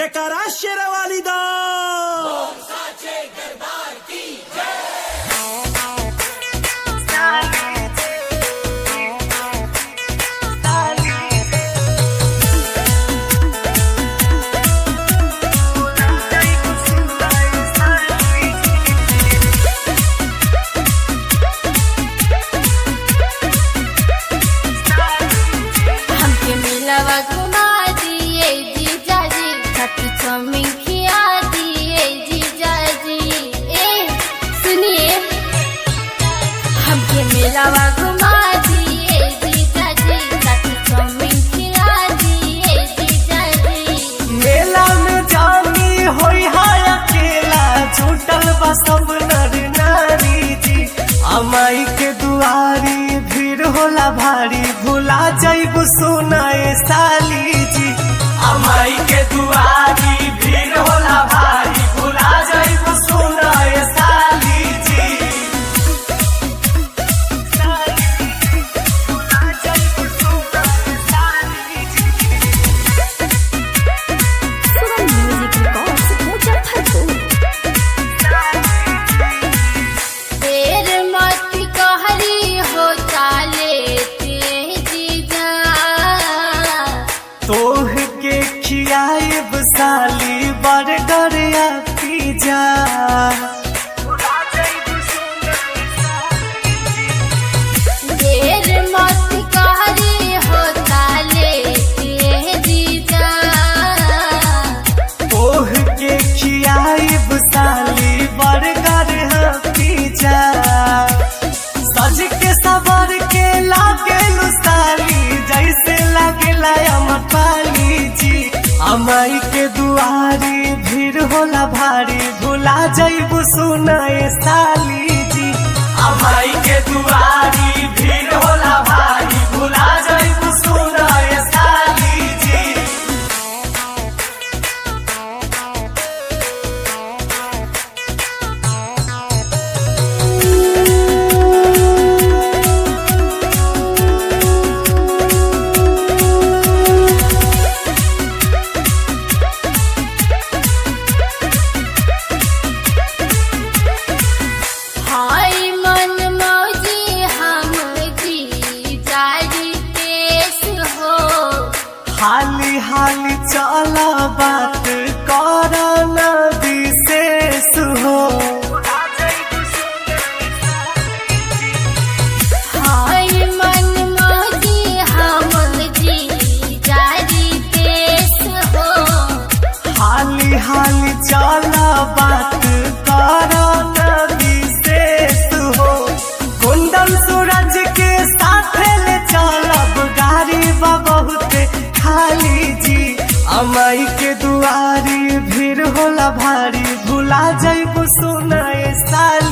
जयकारा शेरवाली दा हमके मिलवा घुमा दिए जीजा जी खट्टी चौमिन खिया दिए जीजा जी ए सुनिए हमके मिलवा घुमा दिए जीजा जी खट्टी चौमिन खिया दिए जीजा जी मेला में जानी होई हाय अकेला छूटल बा सब नर नारी जी अमाई के दुआरी भीड़ होला भारी भुला जाइबू सुनाए साली जी अमाई के दुआरी भीड़ होला भारी भुला जाइबू सुनाए साली जी साली जी, भुला जाइबू सुनाए साली जी। देर मत कहरी हो चाले ते जीजा तोह के खियाब साली बर्गर या पिज्जा देर मत कहरी हो चाले ते जीजा तोह के खियाब साली बर्गर या पिज्जा सज के सबर के लागे साली जैसे लागेला अमरपाली जी अमाई के दुआरी भीड़ होला भारी भुला जइबू सुनाए साली जी अमाई के दुआरी भीड़ होला भारी भुला जइबू सुनाए साली जी हाय मन मौजी हम जी जारी पेश हो हाली हाली चला बात कर न विशेष हो हाय मन मौजी हम जी जारी पेश हो हाली हाली चला बात कर न विशेष हो कुंदन सूरज के साथ ले चलब गाड़ी बा बहुत खाली जी अमाई के दुआरी भीड़ होला भारी भुला जइबू सुनाए साली